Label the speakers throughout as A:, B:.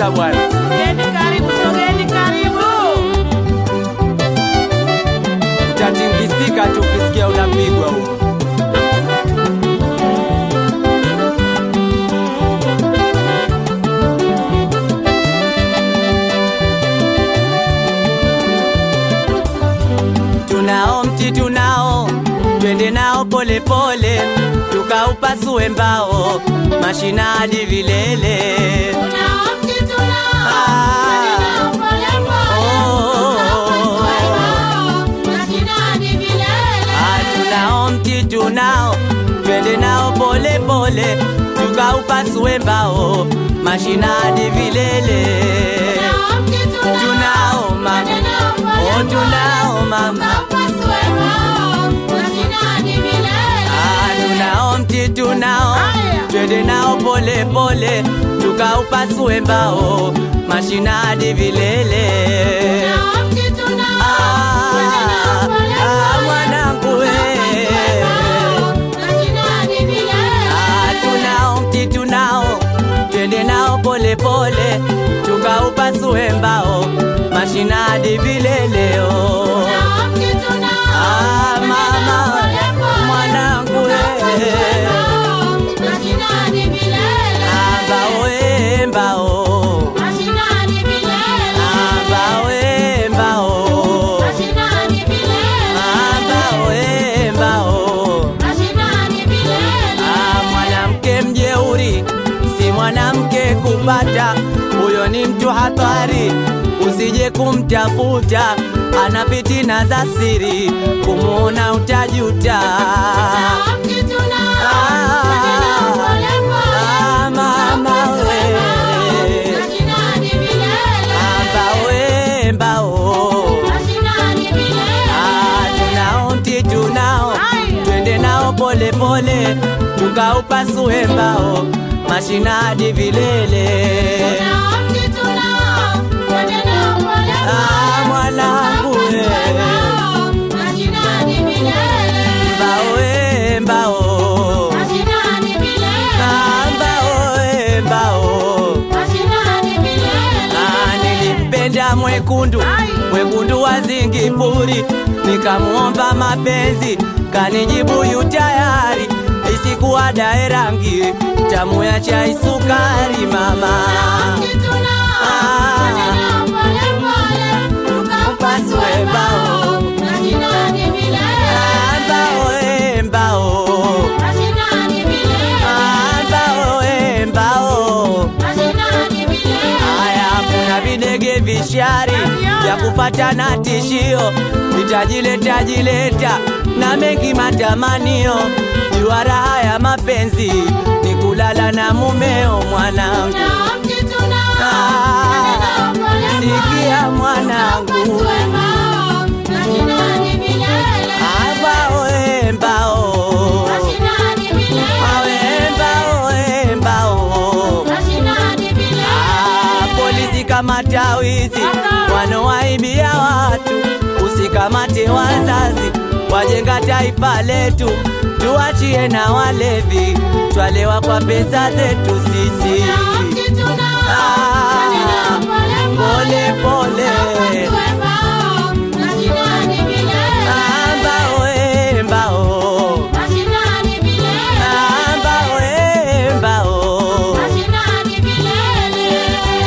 A: kabisa bwana.
B: Sogeni karibu, sogeni karibu.
A: Utatingisika tu ukisikia unapigwa huo. Tunao mti tunao, twende nao polepole, tukaupasue mbao, mashina hadi vilele.
B: Tunao mti tunao,
A: Ah.
B: twende nao polepole,
A: Oh.
B: tunapasua mbao, mashinani vilele.
A: Ah, tunao mti tunao, twende nao pole pole, tukaupasue mbao, mashina hadi vilele.
B: Tunao mti tunao,
A: Tunao mama,
B: twende nao
A: oh
B: polepole,
A: tunao mama,
B: tukapasue mbao, mashinani vilele.
A: ah, tunao mti tunao,
B: Haya.
A: twende nao pole pole, tukaupasue mbao, mashina hadi vilele.
B: Tunao mti tunao,
A: Ah,
B: twende nao polepole,
A: ah, mwanangu we.
B: tukapasue mbao, mashinani vilele.
A: Ah, tunao mti tunao, twende nao pole pole, tukaupasue mbao, mashina hadi vileleo.
B: Tunao mti tunao,
A: Ah,
B: twende
A: mama,
B: nao polepole,
A: mwanangu we.
B: tukapasue mbao, mashinani vilele.
A: Ah, mbao e mbao,
B: Mashinani vilele.
A: ah, mbao e mbao,
B: Mashinani vilele.
A: ah, mbao e mbao.
B: Mashinani vilele.
A: Ah, mwanamke mjeuri si mwanamke kupata, huyo ni mtu hatari, usije kumtafuta, ana fitina za siri, kumuona utajuta.
B: Tunao mti tunao,
A: Ah,
B: twende nao polepole,
A: ah, mama
B: tukapasue
A: we.
B: mbao, mashinani vilele.
A: Ah, mbao e mbao,
B: Mashinani vilele.
A: ah, tunao mti tunao,
B: Haya.
A: twende nao pole pole, tukaupasue mbao, mashina hadi vilele.
B: Tunao mti tunao, twende nao polepole,
A: Ah, mwanangu we.
B: tukapasue mbao, mashinani vilele.
A: Mbao e mbao,
B: Mashinani vilele.
A: ah, mbao e mbao.
B: Mashinani vilele.
A: Ah, nilimpenda mwekundu
B: Ai.
A: mwekundu wa Zingipuri, nikamuomba mapenzi, kanijibu yu tayari, isikuwa dae rangi tamu ya chai sukari mama.
B: Mti tunao,
A: Ah.
B: twende nao polepole, tukapasue mbao, mashinani vilele.
A: Ah, mbao e mbao,
B: Mashinani vilele.
A: Ah, mbao e mbao.
B: Mashinani vilele.
A: Haya, kuna videge vishari vya kufatana tishio, vitajileta jileta na mengi matamanio. Jua raha ya mapenzi ni kulala na mumeo mwanangu.
B: Tunao mti tunao,
A: Ah,
B: twende nao polepole,
A: sikia mwanangu,
B: tukapasue mbao, mashinani vilele.
A: ambao embao,
B: Mashinani vilele.
A: awe embao embao.
B: Mashinani vilele.
A: Ah, polisi kamata wizi wanowaibia watu, usikamate wazazi wajenga taifa letu, tuachie na walevi twalewa kwa pesa zetu sisi.
B: Tunao mti tunao,
A: Ah,
B: twende nao polepole,
A: pole pole,
B: tukapasue mbao, mashinani vilele.
A: ambao embao,
B: Mashinani vilele.
A: ambao embao.
B: Mashinani vilele.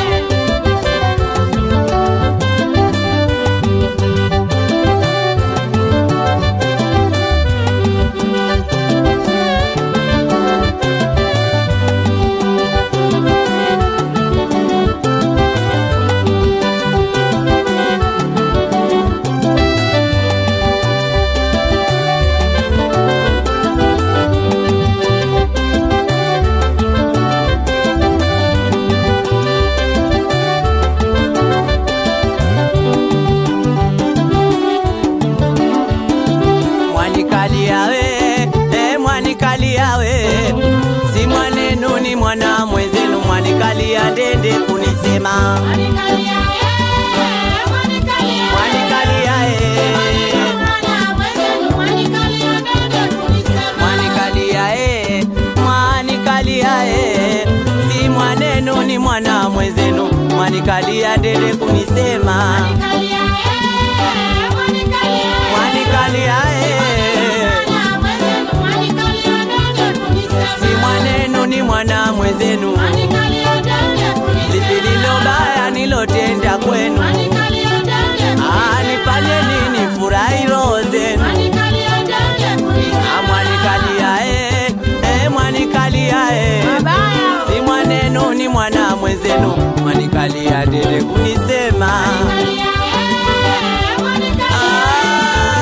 A: mwanikalia we eh, mwanikalia we si mwanenu ni mwana mwenzenu mwanikalia ndende kunisema
B: Mwanikalia, eh, mwanikalia,
A: mwanikalia eh,
B: mwana mwenzenu, mwanikalia ndege kunisema.
A: mwanikalia eh, mwanikalia eh, si mwanenu ni mwana mwenzenu mwanikalia ndele kunisema
B: Mwanikalia, eh, mwanikalia, eh.
A: mwanikalia eh.
B: Mwana mwenzenu, mwanikalia ndege kunisema.
A: si mwanenu ni mwana mwenzenu
B: Mwanikalia ndege kunisema.
A: lipi lilo baya nilotenda kwenu
B: Mwanikalia ndege
A: Ah,
B: kunisema.
A: nifanye nini furahi roho zenu
B: Mwanikalia ndege kunisema.
A: Ah, mwanikalia eh, eh, mwanikalia eh.
B: Mabaya.
A: si mwanenu ni mwana mwenzenu mwanikalia ndele kunisema
B: Mwanikalia, eh, mwanikalia.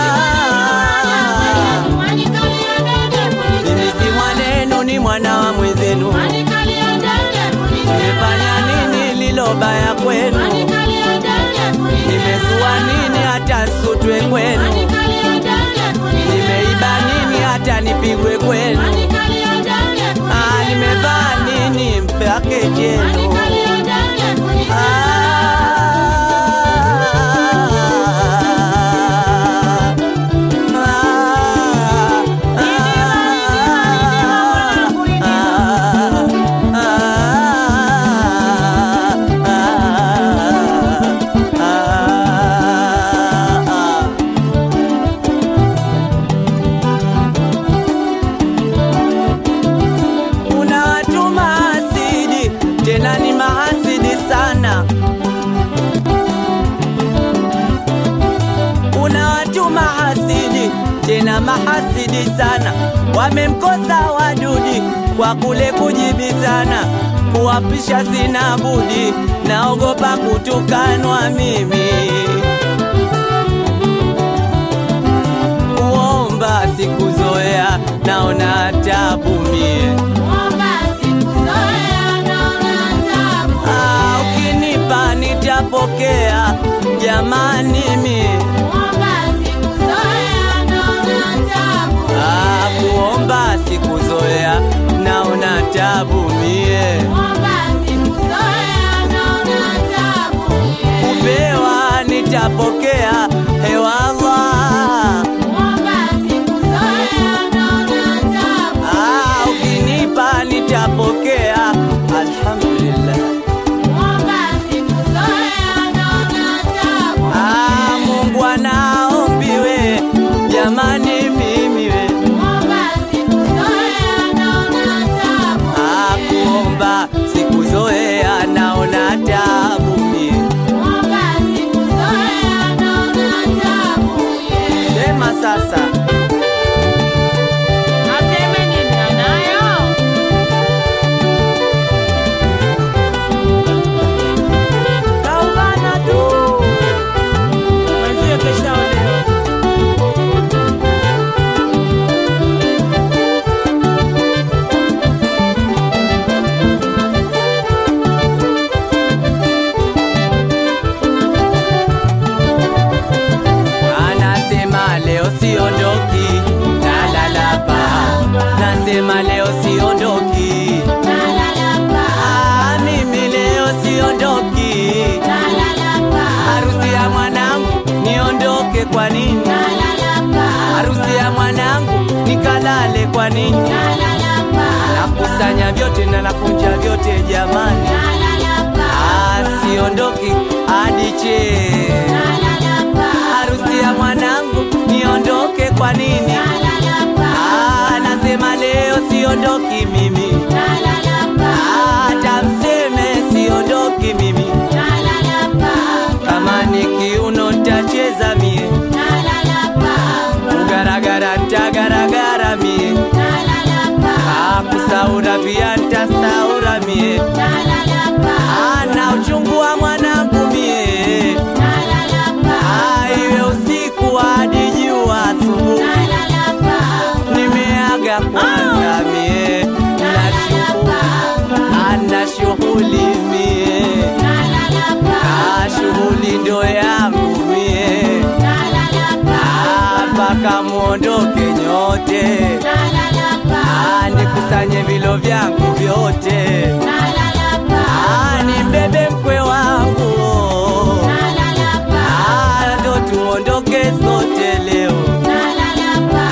A: Ah,
B: Mwanikalia ndege
A: mimi
B: kunisema.
A: si mwanenu ni mwana wa mwenzenu
B: Mwanikalia ndege kunisema.
A: nimefanya nini lilo baya kwenu
B: Mwanikalia ndege kunisema.
A: nimezua nini hata sutwe kwenu
B: Mwanikalia ndege kunisema.
A: nimeiba nini hata nipigwe kwenu
B: Mwanikalia ndege kunisema.
A: Ah, nimevaa nini mpake jenu
B: Mwanikalia ndege kunisema.
A: Kuna watu mahasidi, tena ni mahasidi sana. Kuna watu mahasidi, tena mahasidi sana, wamemkosa wadudi kwa kule kujibizana, kuwapisha sina budi, naogopa kutukanwa mimi, kuomba sikuzoea, naona tabu mie.
B: Mwomba sikuzoea, naona tabu.
A: Ah, ukinipa nitapokea, jamani mie.
B: Mwomba sikuzoea, naona tabu.
A: Ah, kuomba sikuzoea, naona tabu mie.
B: Mwomba sikuzoea, naona tabu.
A: Kupewa nitapokea, hewallah.
B: Mwomba sikuzoea, naona tabu.
A: Ah, ukinipa nitapokea, alhamdulillah.
B: Mwomba sikuzoea, naona tabu.
A: Ah, Mungu anaombiwe, jamani mimi we.
B: Mwomba sikuzoea, naona tabu.
A: Ah, kuomba sikuzoea, naona tabu mie.
B: Mwomba sikuzoea, naona tabu.
A: Sema sasa.
B: Aseme nini anayo?
A: Kaubana tu.
B: Mwenzie keshaolewa.
A: Anasema leo siondoki, nalala pa. Nasema leo siondoki.
B: Nalala pa,
A: Ah, mimi leo siondoki.
B: nalala pa,
A: Harusi ya mwanangu niondoke kwa nini?
B: nalala pa,
A: Harusi ya mwanangu nikalale kwa nini?
B: nalala pa,
A: Nakusanya vyote na nakunja vyote jamani.
B: nalala pa,
A: Ah, siondoki hadi che.
B: nalala pa,
A: Harusi ya mwanangu niondoke kwa nini?
B: nalala pa,
A: Ah, nasema leo siondoki mimi.
B: nalala pa,
A: Ah, hata mseme siondoki mimi.
B: nalala pa,
A: Kama ni kiuno ntacheza mie,
B: nalala pa,
A: kugaragara ntagaragara mie,
B: nalala pa,
A: ah, kusaura pia ntasaura mie.
B: nalala pa,
A: Ah, na uchungu wa mwanangu mie,
B: nalala pa,
A: ah, iwe usiku hadi jua asubuhi.
B: nalala pa,
A: Nimeaga kwanza mie, na shughuli, ah, na shughuli mie,
B: nalala pa,
A: ah, shughuli ndo yangu mie.
B: nalala pa,
A: Ah, mpaka muondoke nyote,
B: nalala pa,
A: ah, nikusanye vilo vyangu vyote,
B: nalala pa,
A: ah, nimbebe mkwe wangu,
B: nalala pa,
A: ah, ndo tuondoke sote leo.
B: nalala pa.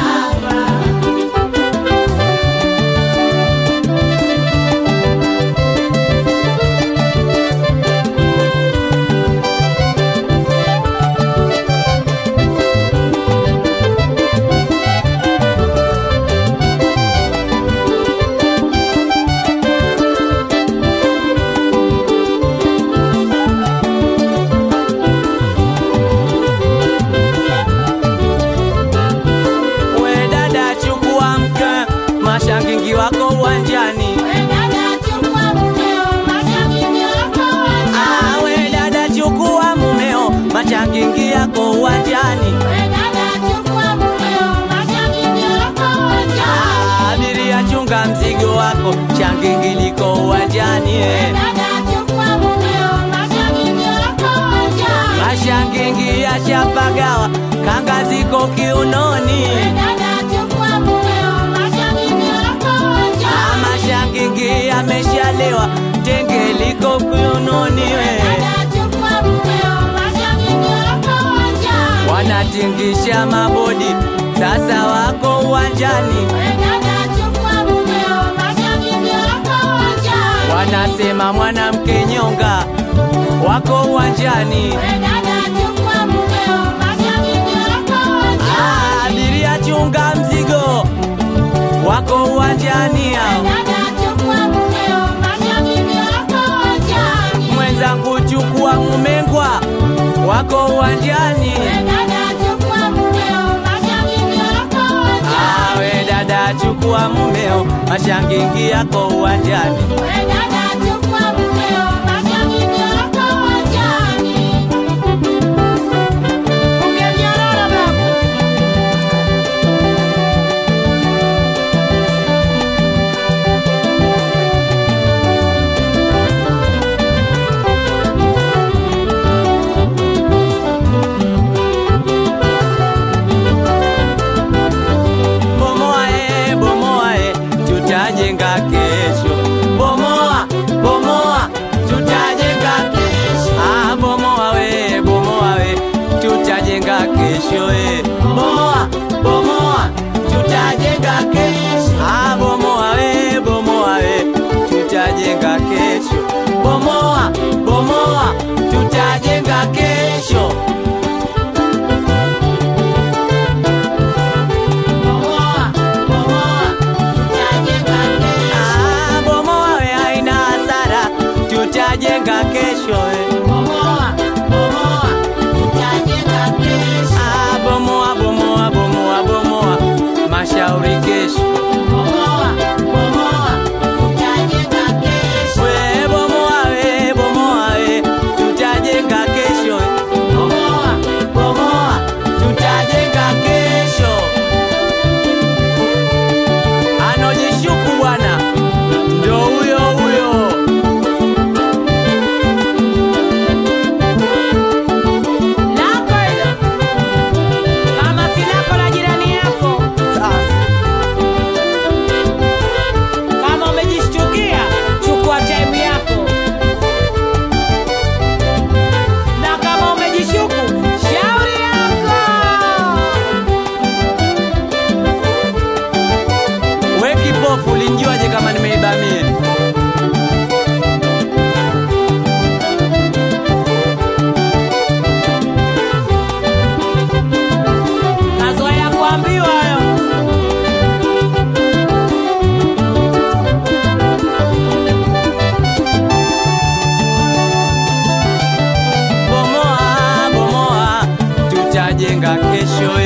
A: shangingi liko uwanjani eh.
B: Dada chukua mumeo, mashabiki wako uwanjani.
A: mashangingi yashapagawa kanga ziko kiunoni
B: Dada chukua mumeo, mashabiki wako uwanjani.
A: mashangingi yameshalewa tenge liko kiunoni we
B: Dada chukua mumeo, mashabiki wako uwanjani.
A: wanatingisha mabodi sasa wako uwanjani
B: Dada chukua mumeo, mashabiki wako uwanjani.
A: wanasema mwanamke nyonga wako uwanjani
B: Dada chukua mumeo, mashabiki wako uwanjani.
A: Ah, abiria chunga mzigo wako uwanjani hao
B: Dada chukua mumeo, mashabiki wako uwanjani.
A: mwenzangu chukua mumengwa wako uwanjani
B: Dada chukua mumeo, mashabiki wako uwanjani.
A: awe dada chukua mumeo mashangingi yako uwanjani
B: Dada chukua mumeo, mashabiki wako uwanjani. Ungenyororo babu.
A: bomoa e bomoa e tutajenga kesho bomoa bomoa tutajenga kesho ah bomoa we bomoa we tutajenga kesho e bomoa bomoa tutajenga kesho ah bomoa we bomoa we tutajenga kesho bomoa bomoa tutajenga kesho
B: Bomoa, bomoa, tutajenga kesho.
A: Ah, bomoa we haina hasara, tutajenga kesho eh.
B: Bomoa, bomoa, tutajenga kesho.
A: Ah, bomoa bomoa bomoa bomoa, mashauri kesho.
B: Bomoa, bomoa, tutajenga kesho.
A: We bomoa we bomoa we, tutajenga kesho eh.
B: Bomoa,
A: Bomoa, tutajenga kesho. Anojishuku bwana, ndo huyo huyo.
B: lako hilo. Kama si lako la jirani yako.
A: Sasa
B: Kama umejishtukia, chukua time yako. Na kama umejishuku, shauri yako.
A: we kipofu, ulinjuaje kama nimeiba mie?
B: Kazoea kuambiwa hayo.
A: bomoa bomoa tutajenga kesho